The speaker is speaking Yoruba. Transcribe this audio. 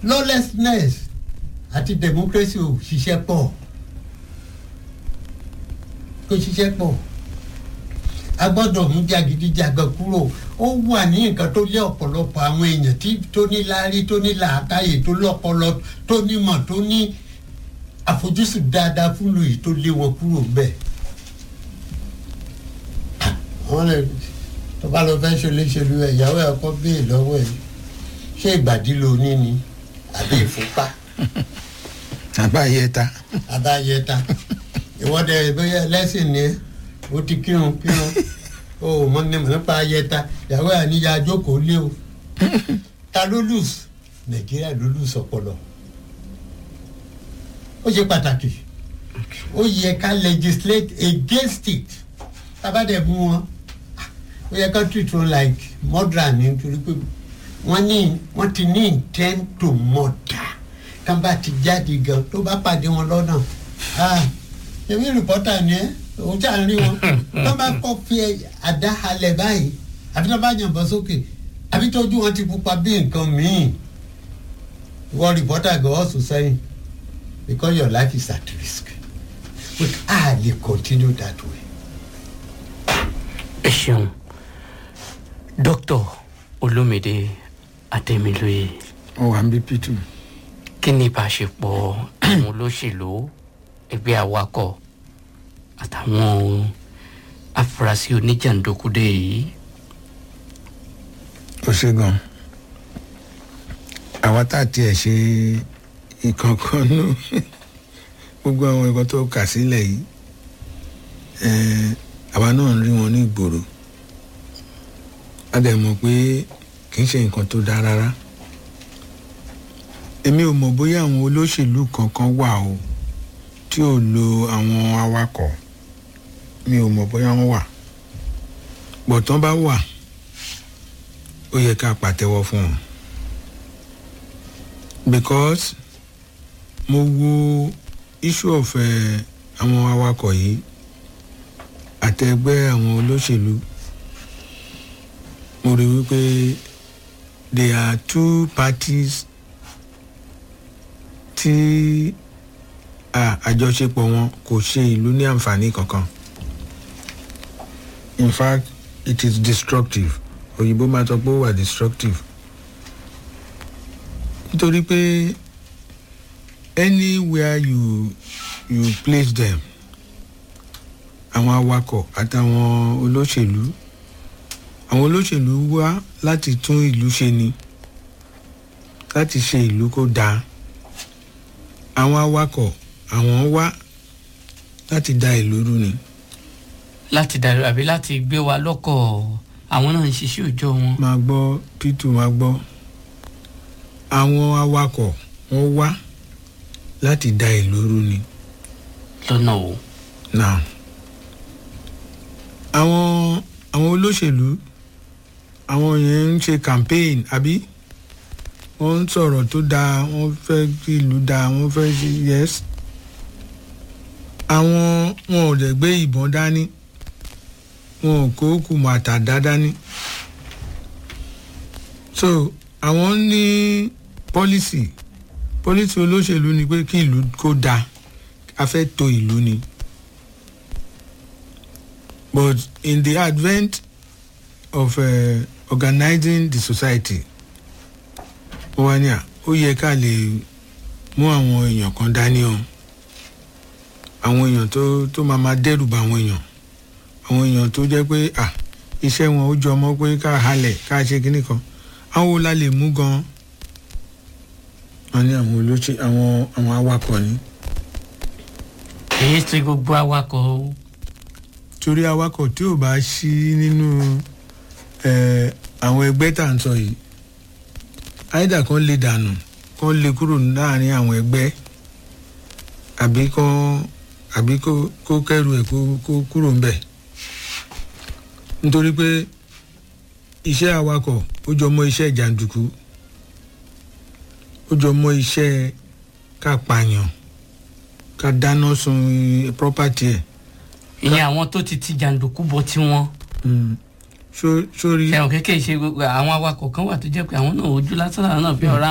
lawlessness àti democracy ò ṣiṣẹ́ pọ̀ kò ṣiṣẹ́ pọ̀ a gbọ́dọ̀ mú jàgídíjàgan kúrò ó wà ní nǹkan tó lé ọ̀pọ̀lọpọ̀ àwọn èèyàn tí tó ní láárí tó ní làákàyè tó lọ́pọlọ tó nímọ̀ tó ní àfojúsùn dáadáa fún lóyè tó lé wọn kúrò bẹ́ẹ̀. wọ́n lè tó bá lọ fẹ́ ṣoléṣolú ẹ̀ ìyàwó ẹ̀ kọ́ bẹ́ẹ̀ lọ́wọ́ ẹ̀ ṣé ìgbàdí lo ní ni àbí ìfúnpá àbáyẹta àbáyẹta ìwọ́dẹ bóyá ẹlẹ́sìn ni ẹ́ ó ti kírun kírun ó mọ ní nípa ayẹta ìyàwó ẹ̀ níyà jókòó lé o ta ló lùs nàìjíríà ló lùs ọpọlọ ó ṣe pàtàkì ó yẹ ká legislate against it tábàdẹ̀ mú wọn ó yẹ ká treat wọn like murderer ní nítorí pé wọ́n ní wọ́n ti ní intent to murder kán bá ti jáde gan tó bá pàdé wọn lọ́nà ah èmi rìpọ́tà ni ẹ́ òun tí à ń rí wọn tó bá kọ́ fi àdá halẹ̀ báyìí àbí tó bá yànbọn sókè àbí tójú wọn ti pupa bí nǹkan míì wọ́n rìpọ́tà gan ọ̀sùn sẹ́yìn because your life is at risk but a lè continue that way. ẹ ṣeun dókítà olómìnira adémilóye ó wà ń bí p2 kí ni ìbáṣepọ̀ àwọn olóṣèlú ẹgbẹ́ awakọ̀ àtàwọn afurasí oníjàǹdókúdé yìí ó ṣe gan àwa tá a tiẹ̀ ṣe ìkankan nú gbogbo àwọn nǹkan tó kà sílẹ̀ yìí eh, àwa náà ń rí wọn ní ìgboro a dẹ̀ mọ̀ pé kì í ṣe nǹkan tó dáa rárá èmi ò mọ̀ bóyá àwọn olóṣèlú kankan wà o tí ò lo àwọn awakọ̀ mi ò mọ̀ bóyá wọ́n wà bọ̀tán bá wà ó yẹ ká pàtẹ́wọ́ fún wọn because mo wo issue of eh, àwọn awakọ̀ yìí àtẹgbẹ́ àwọn olóṣèlú mo rí wípé there are two parties tí ah, àjọṣepọ̀ wọn kò ṣe ìlú ní àǹfààní kankan in fact it is destructive òyìnbó máa sọ pé ó wà destructive nítorí pé anywhere you you place them àwọn awakọ̀ àtàwọn olóṣèlú àwọn olóṣèlú wá láti tún ìlú ṣe ni láti ṣe ìlú kó dáa àwọn awakọ̀ àwọn wá láti da ìlú rú ni láti dàrú àbí láti gbé wa lọ́kọ̀ àwọn náà ń ṣiṣẹ́ òòjọ́ wọn. máa gbọ́ p2 máa gbọ́ àwọn awakọ̀ wọ́n wá láti da ìlú rú ni lọ́nà o. now àwọn àwọn olóṣèlú àwọn yẹn ń ṣe campaign àbí wọ́n ń sọ̀rọ̀ tó dáa wọ́n fẹ́ kí ìlú dáa wọ́n fẹ́ ṣe yes àwọn wọn ò dẹ̀ gbé ìbọn dání wọn ò kó kùmọ̀ àtàdá dání so àwọn ní pọ́lísì pọ́lísì olóṣèlú ni pé kí ìlú kó dáa a fẹ́ to ìlú ni but in the advent of uh, organizing the society wọ́n wá ní à ó yẹ ká lè mú àwọn èèyàn kan dání o àwọn èèyàn tó tó máa máa dẹ́rù bà àwọn èèyàn àwọn èèyàn tó jẹ́ pé à iṣẹ́ wọn ó jọ mọ́ pé ká halẹ̀ ká ṣe kinní kan àwọn wo la lè mú gan wọn ní àwọn olóṣè àwọn àwọn awakọ̀ ni èyí tí gbogbo awakọ̀ o. torí awakọ̀ tí ò bá sí nínú ẹ̀, àwọn ẹgbẹ́ tá à ń sọ yìí àìdá kan lè dànù kan lè kúrò láàrin àwọn ẹgbẹ́ àbí kan àbí kó kó kẹrù ẹ̀ kó kó kúrò ńbẹ̀ nítorí pé iṣẹ́ awakọ̀ ó jọ mọ́ iṣẹ́ jàǹdùkú ó jọ mọ́ iṣẹ́ ká pààyàn ká dáná sun property ẹ̀ ìyẹn àwọn tó ti ti jàǹdùkú bọ tiwọn. Mm. Só- sórí. ṣẹ̀wọ̀n kékeré ṣe gbogbo àwọn awakọ̀ kan wà tó jẹ́ pé àwọn náà ojú lásán làwọn náà fi ọ̀rá